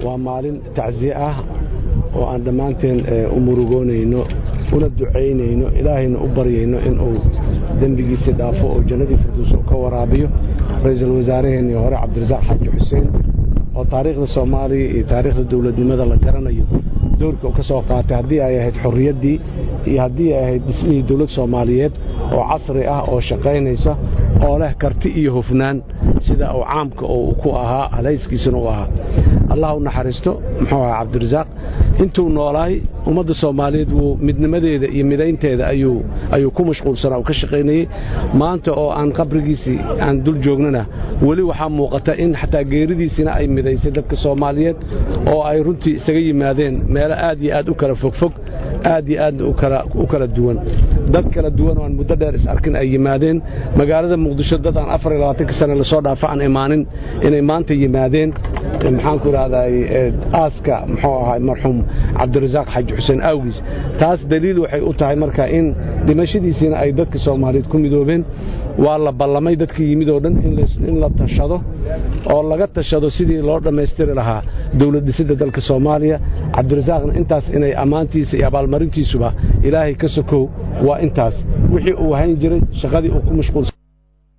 waa maalin tacsiye ah oo aan dhammaanteen u murugoonayno una ducaynayno ilaahayna u baryayno inuu dembigiisii dhaafo oo jannadii firduus uu ka waraabiyo ra-iisul wasaaraheennii hore cabdirasaaq xaaji xuseen oo taariikhda soomaaliya iyo taariikhda dowladnimada la garanayo doorka uu ka soo qaatay haddii ay ahayd xorriyaddii iyo haddii ay ahayd dhismihii dowlad soomaaliyeed oo casri ah oo shaqaynaysa oo leh karti iyo hufnaan sida uu caamka oo ku ahaa halayskiisuna u ahaa allah u naxariisto muxuu ahaa cabdirasaaq intuu noolaay ummadda soomaaliyeed wuu midnimadeeda iyo midaynteeda ayuu ku mashquulsanaa uu ka shaqaynayey maanta oo aan qabrigiisii aan dul joognana weli waxaa muuqata in xataa geeridiisina ay midaysay dadka soomaaliyeed oo ay runtii isaga yimaadeen meelo aad iyo aad u kala fogfog aad iyo aad u kala duwan dad kala duwan oo aan muddo dheer is arkin ay yimaadeen magaalada muqdisho dad aan afar iyo labaatanka sane lasoo dhaafa aan imaanin inay maanta yimaadeen maxaanku idhahday aaska muxuu ahaa marxuum cabdirasaaq xaaji xuseen awgiis taas daliil waxay u tahay marka in dhimashadiisiina ay dadka soomaaliyeed ku midoobeen waa la ballamay dadkii yimid oo dhan in la tashado oo laga tashado sidii loo dhammaystiri lahaa dowlad dhisidda dalka soomaaliya cabdirasaaqna intaas inay ammaantiisa iyo abaalmarintiisuba ilaahay ka sokow waa intaas wixii uu hayn jiray shaqadii uu ku mashquulsan